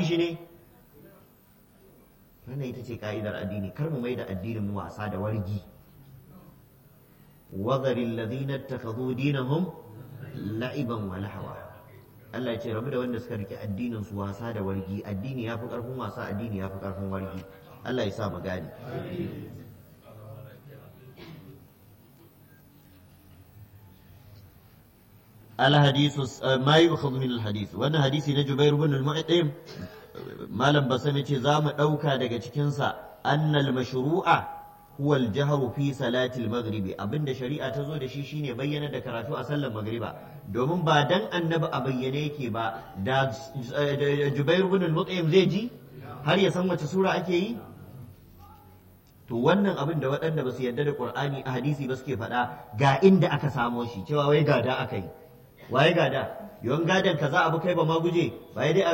shi ne wannan ita ce ka'idar addini kar mu mai da addinin mu wasa da wargi وذر الذين اتخذوا دينهم لعبا ولهوا Allah ya ce rabu da wanda suka rike addinin su wasa da wargi addini ya fi karfin wasa addini ya fi karfin wargi Allah ya sa mu gane الحديث ما يؤخذ من الحديث وانا حديثي na Jubair ibn al-Mu'tim malam basami ce za mu dauka daga cikin sa annal mashru'a huwa al-jahru fi salati al-maghribi abinda shari'a ta zo da shi shine bayyana da karatu a sallar magriba domin ba dan annabi a bayyane yake ba da Jubair ibn al-Mut'im zai ji har ya san wace sura ake yi to wannan abin da waɗanda ba su yarda da Qur'ani a hadisi ba suke faɗa ga inda aka samo shi cewa wai gada aka yi waye gada yawan gadan kaza abu kai ba ma guje ba dai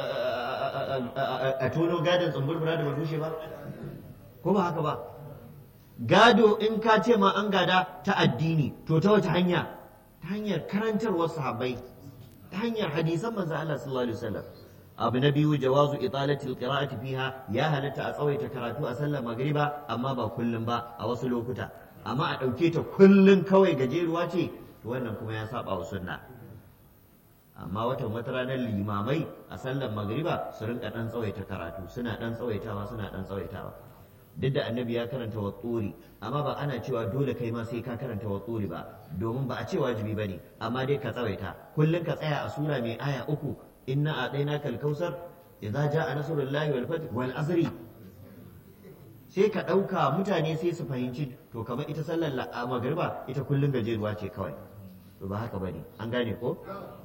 a tono gadan tsumburbura da rushe ba ko ba haka ba gado in ka ce ma an gada ta addini to ta wace hanya ta hanyar karantarwar sahabbai ta hanyar hadisan manzo Allah sallallahu alaihi wasallam abu na biyu jawazu italatil qira'ati fiha ya halatta a tsawaita karatu a sallar magriba amma ba kullum ba a wasu lokuta amma a ɗauke ta kullum kawai gajeruwa ce to wannan kuma ya saba wa sunna amma watan wata ranar limamai a sallar magriba su rinka dan tsawaita karatu suna dan tsawaitawa suna dan tsawaitawa duk da annabi ya karanta wa tsuri amma ba ana cewa dole kai ma sai ka karanta wa tsuri ba domin ba a ce wajibi ba ne amma dai ka tsawaita kullum ka tsaya a sura mai aya uku inna a ɗaina kalkausar idza ja'a nasrullahi wal fath wal asri sai ka ɗauka mutane sai su fahimci to kamar ita sallar magriba ita kullum gajeruwa ce kawai to ba haka bane an gane ko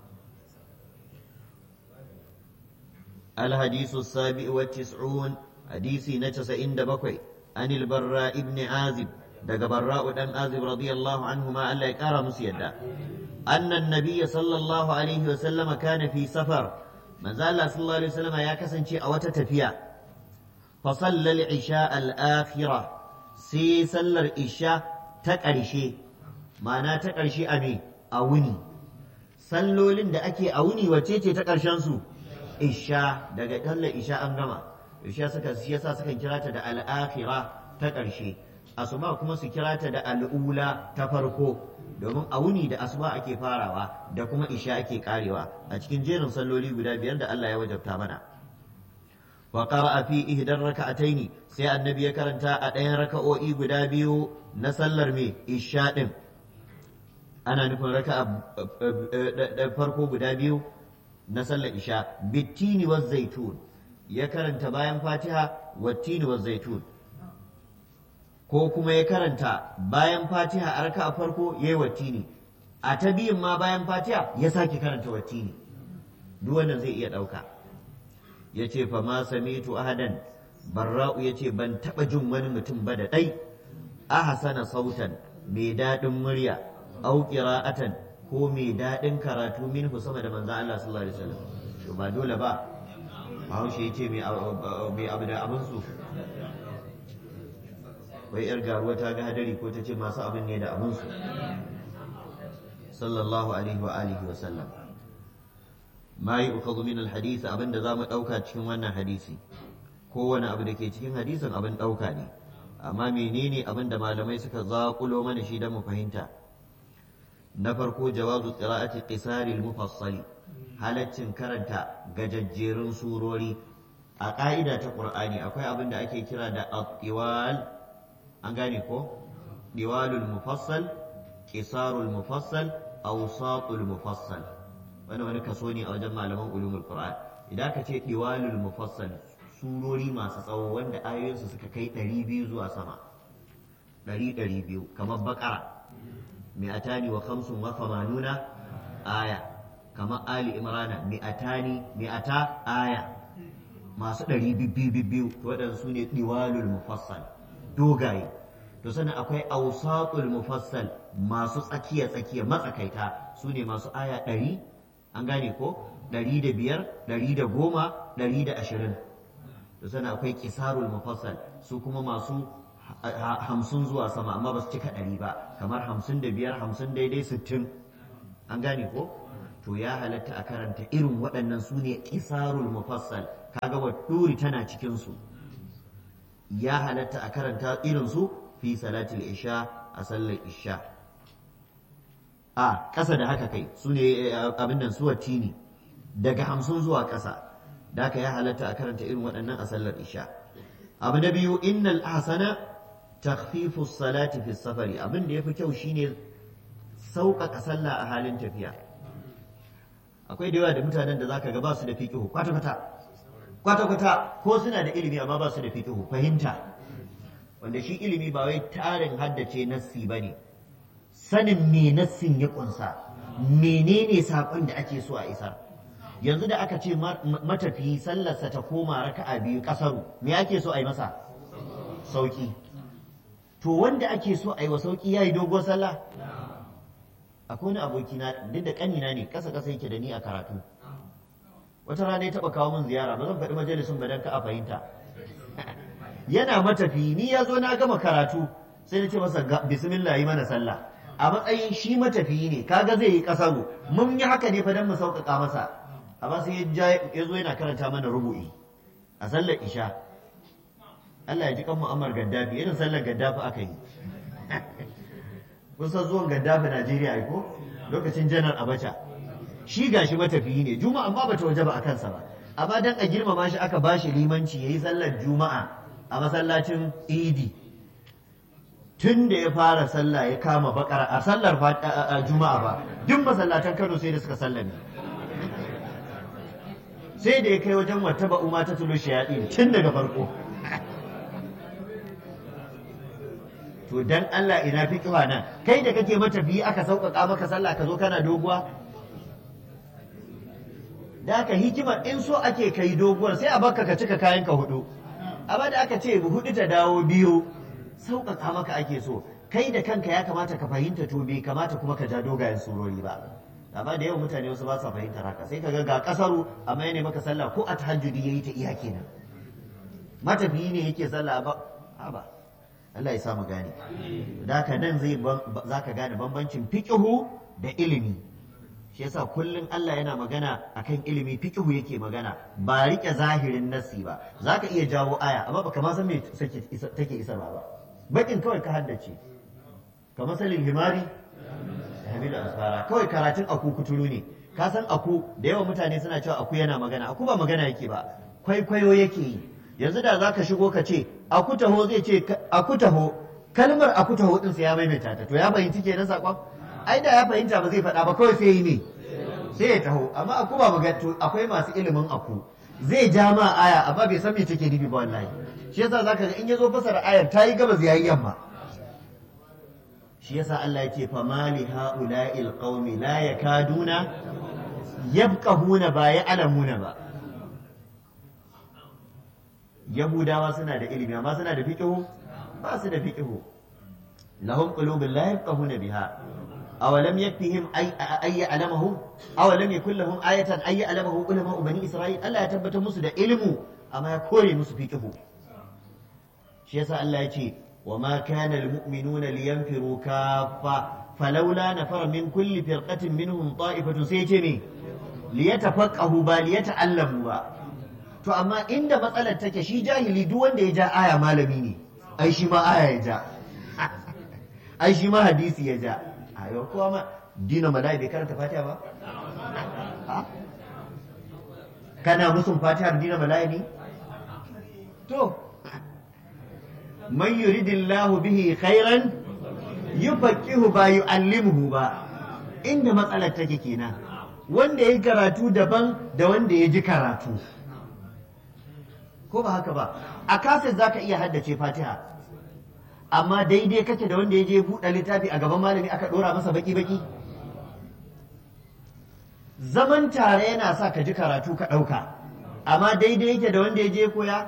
الحديث السابع والتسعون حديثي نتس عند بكوي عن البراء ابن عازب دق براء دم عازب رضي الله عنهما ألا يكار مسيدا أن النبي صلى الله عليه وسلم كان في سفر من زال صلى الله عليه وسلم يا كسن شيء أو تتفيا فصلى العشاء الآخرة سي صلى العشاء تكرشي معناه تكرشي أمي أوني sallolin da ake a wuni wace ce ta ƙarshen su isha daga sallar isha an gama isha suka shi yasa sukan kira ta da al'akhira ta ƙarshe asuba kuma su kira ta da al'ula ta farko domin a wuni da asuba ake farawa da kuma isha ake karewa a cikin jerin salloli guda biyar da Allah ya wajabta mana wa qara'a fi ihdar raka'ataini sai annabi ya karanta a ɗayan raka'o'i guda biyu na sallar me isha din ana nufin raka'a farko guda biyu na sallar isha bittini wa zaitun ya karanta bayan fatiha wattini wa zaitun ko kuma ya karanta bayan fatiha a raka farko ya yi wattini a ta biyun ma bayan fatiha ya sake karanta wattini duk wannan zai iya ɗauka ya ce fa ma samitu ahadan barra'u ya ce ban taɓa jin wani mutum ba da ɗai ahsana sautan mai daɗin murya au qira'atan ko mai daɗin karatu minhu sama da manzan Allah sallallahu alaihi wasallam to ba dole ba Bahaushe ya ce mai abu da abin su wai yar garuwa ta ga hadari ko ta ce masu abin ne da abin su sallallahu alaihi wa alihi wa sallam ma yi ukhadhu min alhadith abin da zamu dauka cikin wannan hadisi kowane abu da ke cikin hadisin abin dauka ne amma menene abin da malamai suka zaƙulo mana shi don mu fahimta na farko jawazu qira'ati qisari al-mufassali halaccin karanta gajajjerun surori a ƙa'ida ta qur'ani akwai abin da ake kira da at-tiwal an gane ko diwalul mufassal qisarul mufassal awsatul mufassal wani wani kaso ne a wajen malaman ulumul qur'an idan ka ce diwalul mufassal surori masu tsawo wanda ayoyinsu suka kai 200 zuwa sama 100 200 kamar bakara mi'atani wa khamsun wa thamanuna aya kamar ali imrana mi'atani mi'ata aya masu ɗari bibbiyu waɗanda su ne diwalul mufassal dogaye to sannan akwai ausatul mufassal masu tsakiya tsakiya matsakaita su ne masu aya ɗari an gane ko ɗari da biyar ɗari da goma ɗari da ashirin to sannan akwai kisarul mufassal su kuma masu hamsin zuwa sama amma ba su cika ɗari ba kamar hamsin da biyar hamsin daidai sittin an gane ko to ya halatta a karanta irin waɗannan su ne ƙisarul mufassal kaga wa turi tana cikin su ya halatta a karanta irin su fi salatul isha a sallar isha a ƙasa da haka kai su ne abin nan suwa tini daga hamsin zuwa ƙasa da haka ya halatta a karanta irin waɗannan a sallar isha abu na biyu innal ahsana takhfifu salati fi safari abin da yafi kyau shine sauƙaƙa sallah a halin tafiya akwai da yawa da mutanen da zaka ga ba su da fiqihu kwata kwata kwata kwata ko suna da ilimi amma ba su da fiqihu fahimta wanda shi ilimi ba wai tarin haddace nassi bane sanin me nassin ya kunsa menene saƙon da ake so a isar yanzu da aka ce matafiyi sallarsa ta koma raka'a biyu kasaru me ake so a yi masa sauki to wanda ake so a yi wa sauki ya yi dogon sallah akwai wani aboki na duk da kanina ne kasa kasa yake da ni a karatu wata rana ya taba kawo min ziyara ba zan faɗi majalisun ba dan ka a fahimta yana matafiyi ni ya zo na gama karatu sai na ce masa bismillah yi mana sallah a matsayin shi matafiyi ne kaga zai yi kasaru mun yi haka ne fa dan mu sauƙaƙa masa amma sai ya zo yana karanta mana rubu'i a sallar isha Allah ya ji kan mu'ammar gaddafi irin sallar gaddafi aka yi kun san zuwan gaddafi Najeriya ai ko lokacin janar Abacha shi gashi matafiyi ne juma'a amma bata waje ba a kansa ba amma dan a girmama shi aka bashi limanci yayi sallar juma'a a masallacin idi tun da ya fara sallah ya kama bakara a sallar juma'a ba duk masallatan Kano sai da suka sallame sai da ya kai wajen wata ba umma ta tulu shayaɗi tun daga farko to dan Allah ina fi kiwa nan kai da kake matafiyi aka sauƙaƙa maka sallah ka zo kana doguwa da aka hikimar in so ake kai doguwar sai a baka ka cika kayan ka hudu amma da aka ce hudu ta dawo biyu sauƙaƙa maka ake so kai da kanka ya kamata ka fahimta to bai kamata kuma ka ja dogayen surori ba amma da yawan mutane wasu ba sa fahimtar haka sai kaga ga kasaru amma yana maka sallah ko a tahajjudi yayi ta iya kenan matafiyi ne yake sallah ba ba Allah ya sa mu gane da haka nan zai zaka gane bambancin fiqhu da ilimi shi yasa kullun Allah yana magana akan ilimi fiqhu yake magana ba rike zahirin nasi ba zaka iya jawo aya amma baka ma san me take isarwa ba bakin kawai ka haddace kamar salin himari hamilu asfara kawai karatun aku kuturu ne ka san aku da yawan mutane suna cewa aku yana magana aku ba magana yake ba kwaikwayo yake yi yanzu da za ka shigo ka ce aku taho zai ce aku taho kalmar aku taho din sai ya maimaita ta to ya fahimci kenan sakon ai da ya fahimta ba zai faɗa ba kawai sai yi ne sai ya taho amma aku ba magana to akwai masu ilimin aku zai ja ma aya amma bai san me take nufi ba wallahi shi yasa zaka ga in ya zo fasara ayar ta yi gabas yayi yamma shi yasa Allah yake fa mali haula'il qaumi la yakaduna yabqahuna ba ya'lamuna ba yahudawa suna da ilimi amma suna da fiqhu ba su da fiqhu lahum qulubun la yafqahuna biha awalam yakfihim ay ay ya'lamuhu awalam yakul lahum ayatan ay ya'lamuhu ulama bani isra'il Allah ya tabbatar musu da ilmu amma ya kore musu fiqhu shi yasa Allah ya ce وما كان المؤمنون لينفروا كافة فلولا نفر من كل فرقة منهم طائفة سيتمي ليتفقهوا با ليتعلموا با to amma inda matsalar take shi jahili duk wanda ya ja aya malami ne ai shi ma aya ya ja ai shi ma hadisi ya ja ayo kowa ma dina malai bai karanta fatiha ba kana musun fatiha dina malai ne to man yuridillahu bihi khairan yufaqihu ba yu'allimuhu ba inda matsalar take kenan wanda ya karatu daban da wanda ya ji karatu ko ba haka ba a kaset zaka iya haddace fatiha amma daidai kake da wanda ya je buɗe littafi a gaban malami aka ɗora masa baki-baki zaman tare yana sa ka ji karatu ka ɗauka amma daidai yake da wanda ya je koya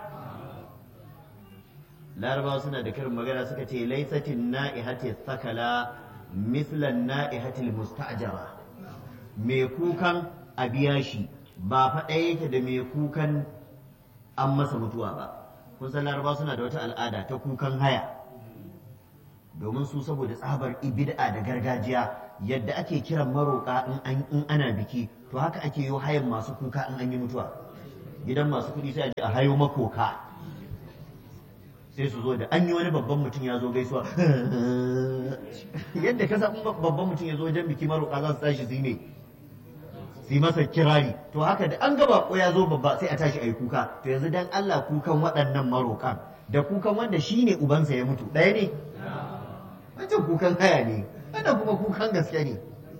larabawa suna da karin magana suka ce laisatin na'ihati sakala mislan na'ihatil musta'jara mai kukan a biya shi ba faɗa yake da mai kukan an masa mutuwa ba kun san larabawa suna da wata al'ada ta kukan haya domin su saboda tsabar bid'a da gargajiya yadda ake kiran maroƙa in ana biki to haka ake yi hayan masu kuka in an yi mutuwa gidan masu kuɗi sai a je a hayo makoka sai su zo da an yi wani babban mutum ya zo gaisuwa yadda ka san babban mutum ya zo wajen biki maroƙa za su tashi su yi ne su yi masa kirari to haka da an gaba ko ya zo babba sai a tashi a yi kuka to yanzu dan Allah kukan waɗannan maroƙan da kukan wanda shi ne ubansa ya mutu ɗaya ne wancan kukan haya ne wannan kuma kukan gaske ne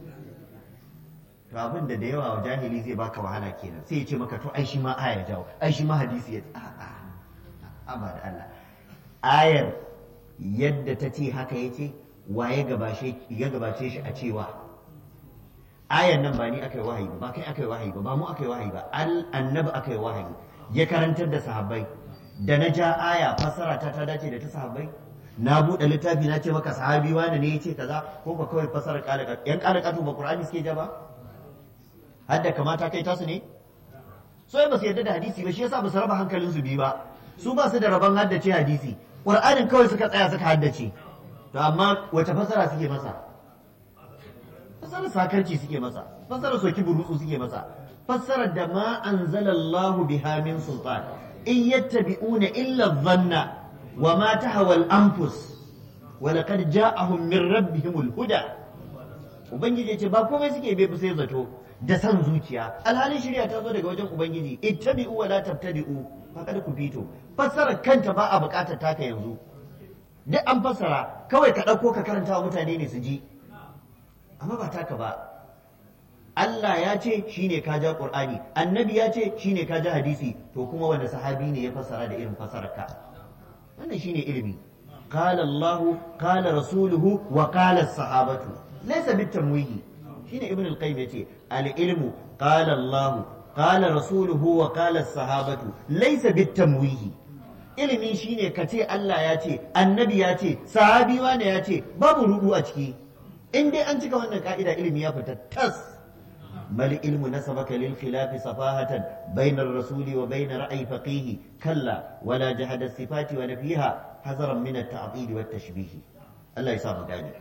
to abin da da yawa jahili zai baka wahala kenan sai ya ce maka to ai shi ma aya jawo ai shi ma hadisi ya a'a amma da Allah ayar yadda ta ce haka ya ce wa ya gabace shi a cewa ayar nan ba ni aka yi wahayi ba kai aka yi wahayi ba ba mu aka yi wahayi ba annabi aka yi wahayi ya karantar da sahabbai da na ja aya fassara ta ta dace da ta sahabbai na buɗe littafi na ce maka sahabi wani ne ya ce kaza ko ka kawai fassara ƙalaƙatu yan ƙalaƙatu ba ƙur'ani suke ja ba hadda kamata kai tasu ne so ba su yarda da hadisi ba shi yasa ba su raba hankalinsu biyu ba su ba su da rabon haddace hadisi ƙur'anin kawai suka tsaya suka haddace to amma wace fasara suke masa fasarar sakarci suke masa fasarar soki burutsu suke masa fasarar da ma anzalallahu biha min sultan in yattabi'una illa dhanna wa ma tahwa al-anfus wa laqad ja'ahum min rabbihim al-huda ubangiji ce ba komai suke bai sai zato da san zuciya alhalin shirya ta zo daga wajen ubangiji ittabi'u wa la tabtadi'u faqad kufito fassarar kanta ba a bukatar taka yanzu duk an fassara kawai ka ɗauko ka karanta wa mutane ne su ji amma ba taka ba Allah ya ce shine ka ja Qur'ani annabi ya ce shine ka ja hadisi to kuma wanda sahabi ne ya fassara da irin fassarar ka wannan shine ilimi qala Allah qala rasuluhu wa qala sahabatu laysa bitamwihi shine ibn al-qayyim yace al-ilmu qala Allah qala rasuluhu wa qala sahabatu laysa bitamwihi ilimi shine ka ce Allah ya ce annabi ya ce sahabi wane ya ce babu rudu a ciki in dai an cika wannan ka'ida ilimi ya fita tas بل علم نسبك للخلاف صفاهة بين الرسول وبين رأي فقيه كلا ولا جحد الصفات ونفيها حذرا من التعطيل والتشبيه الله يسامح ذلك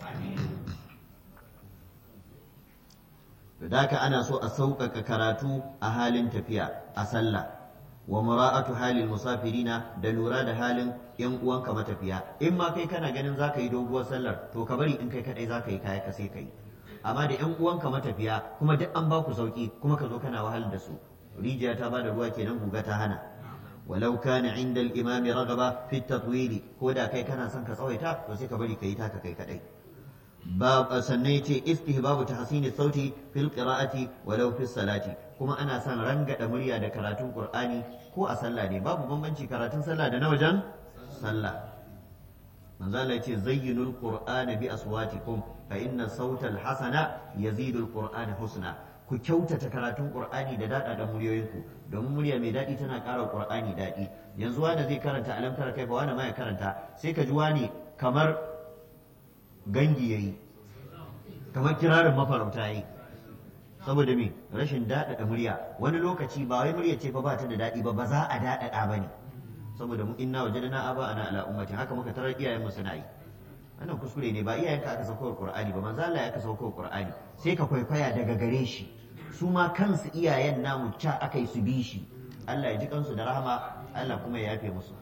ذاك أنا سوء سوقك كراتو أهال تفيا أسلّى wa mura'atu halil musafirina da lura da halin yan uwanka matafiya in ma kai kana ganin zaka yi doguwar sallar to ka bari in kai kadai zaka yi kaya ka sai kai amma da yan uwanka matafiya kuma duk an ba ku sauki kuma ka zo kana wahal da su rijiya ta bada ruwa kenan guga ta hana walau kana inda al-imami ragaba fi tatwili ko da kai kana son ka tsawaita to sai ka bari ka yi taka kai kadai bab sannan yace istihbabu tahsini sauti fil qira'ati walau fi salati kuma ana son rangada murya da karatun qur'ani ko a sallah ne babu bambanci karatun sallah da na wajen sallah manzo Allah yace zayyinul qur'ana bi aswatikum fa inna sautal hasana yazidu al husna ku kyautata karatun qur'ani da dada da muryoyinku domin murya mai daɗi tana ƙara qur'ani daɗi yanzu wanda zai karanta alam tara kai fa wani ma ya karanta sai ka ji wani kamar gangi yayi kamar kirarin mafarauta yayi saboda me rashin daɗaɗa murya wani lokaci ba wai murya ce fa ba ta da daɗi ba ba za a daɗaɗa ba ne saboda mu inna wajadna aba ana ala ummati haka muka tarar iyayen mu suna yi wannan kuskure ne ba iyayenka aka sauko Qur'ani ba manzo Allah ya aka sauko Qur'ani sai ka kwaikwaya daga gare shi su ma kansu iyayen namu ca aka yi su bi shi Allah ya ji kansu da rahama Allah kuma ya yafe musu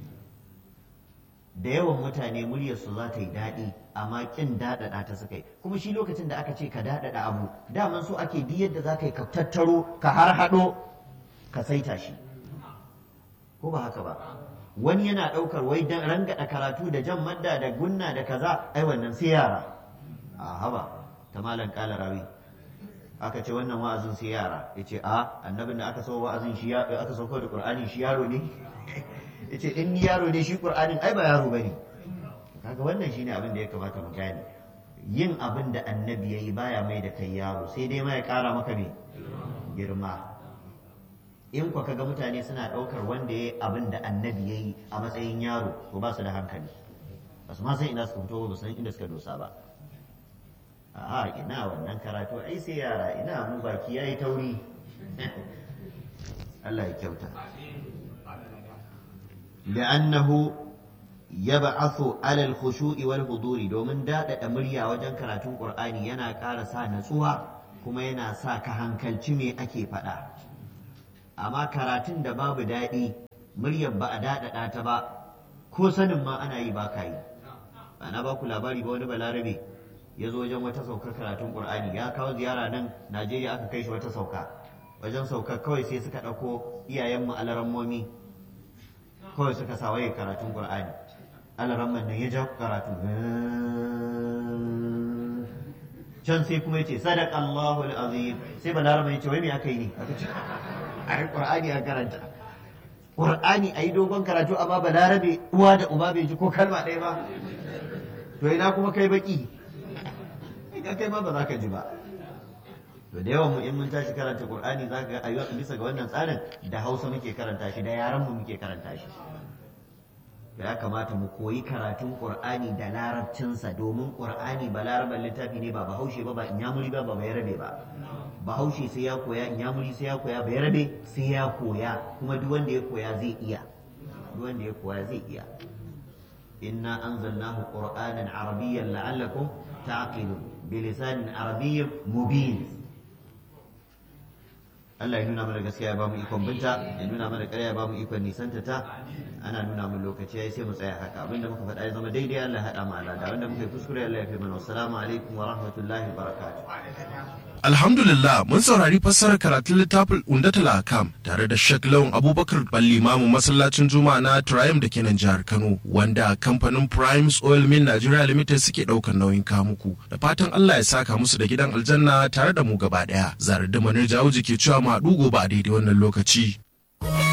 da yawan mutane muryarsu za ta yi daɗi amma ƙin daɗaɗa ta suka yi kuma shi lokacin da aka ce ka daɗaɗa abu daman so ake bi yadda za ka yi ka tattaro ka har haɗo ka saita shi ko ba haka ba wani yana ɗaukar wai dan rangada karatu da jan madda da gunna da kaza ai wannan sai yara a haba ta malam kala rawi aka ce wannan wa'azin sai yara ya ce a annabin da aka sau wa'azin shi aka sauko da qur'ani shi yaro ne ya ce in ni yaro ne shi qur'anin ai ba yaro bane kaga wannan shine abin da ya kamata mu gane yin abin da annabi yayi baya mai da kai yaro sai dai ma ya kara maka me girma in kwa kaga mutane suna ɗaukar wanda ya yi abin da annabi ya yi a matsayin yaro to ba su da hankali ba su ma san ina suka fito ba san inda suka dosa ba a ina wannan karatu ai sai yara ina mu baki yayi tauri Allah ya kyauta لأنه يبعث على الخشوع والحضور domin daɗaɗa murya wajen karatun ƙur'ani yana ƙara sa natsuwa kuma yana sa ka hankalci me ake faɗa amma karatun da babu daɗi muryar ba a daɗaɗa ta ba ko sanin ma ana yi ba ka yi ana ba ku labari ba wani balarabe ya zo wajen wata saukar karatun qur'ani ya kawo ziyara nan najeriya aka kai shi wata sauka wajen saukar kawai sai suka ɗauko iyayenmu alarammomi kawai suka sa waye karatun qur'ani alaramman nan ya ja karatu can sai kuma yace sadaqallahu alazim sai balarabe ya ce wai me aka yi ne aka ce ai qur'ani a karanta qur'ani ayi dogon karatu amma balarabe uwa da uba bai ji ko kalma ɗaya ba to ina kuma kai baki ka kai ma ba za ka ji ba to da yawan mu in mun tashi karanta qur'ani za ka ga ayyuka bisa ga wannan tsarin da hausa muke karanta shi da yaran mu muke karanta shi ya kamata mu koyi karatun qur'ani da larabcinsa domin qur'ani ba laraban littafi ne ba bahaushe ba ba inyamuri ba ba bayarabe ba bahaushe sai ya koya inyamuri sai ya koya bayarabe sai ya koya kuma duk wanda ya koya zai iya duk wanda ya koya zai iya inna anzalnahu qur'anan arabiyyan la'allakum ta'qilun bilisanin arabiyyin mubin Allah ya nuna mana gaskiya ya bamu ikon binta ya nuna mana ƙarya ya bamu ikon nisanta ta ana nuna mun lokaci yayi sai mu tsaya haka abinda muka faɗa ya zama daidai Allah ya haɗa mu alada wanda muka yi kuskure Allah ya fi mana assalamu alaikum wa rahmatullahi wa barakatuh Alhamdulillah mun saurari fassarar karatun littafin Undatul Akam tare da Sheikh Lawan Abubakar Ballimamu masallacin Juma'a na Triumph da kenan jihar Kano wanda kamfanin Primes Oil Mill Nigeria Limited suke ɗaukar nauyin kamuku da fatan Allah ya saka musu da gidan aljanna tare da mu gaba ɗaya. Zarar da Manir Jawuji ke cewa ma gobe a daidai wannan lokaci.